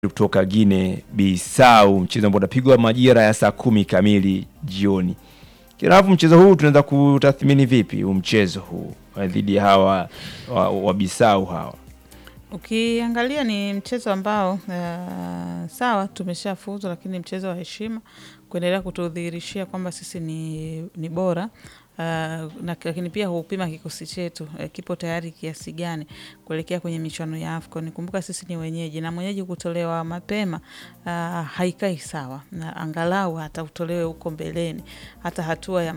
kutoka Guinea Bissau, mchezo ambao utapigwa majira ya saa kumi kamili jioni. Kirafu, mchezo huu tunaweza kutathmini vipi huu mchezo huu eh, dhidi ya hawa wa, wa Bissau hawa? Ukiangalia ni mchezo ambao uh, sawa tumeshafuzu, lakini mchezo wa heshima kuendelea kutudhihirishia kwamba sisi ni, ni bora uh, na, lakini pia hupima kikosi chetu uh, kipo tayari kiasi gani kuelekea kwenye michuano ya AFCON. Kumbuka sisi ni wenyeji na mwenyeji kutolewa mapema uh, haikai sawa, na angalau hata utolewe huko mbeleni, hata hatua ya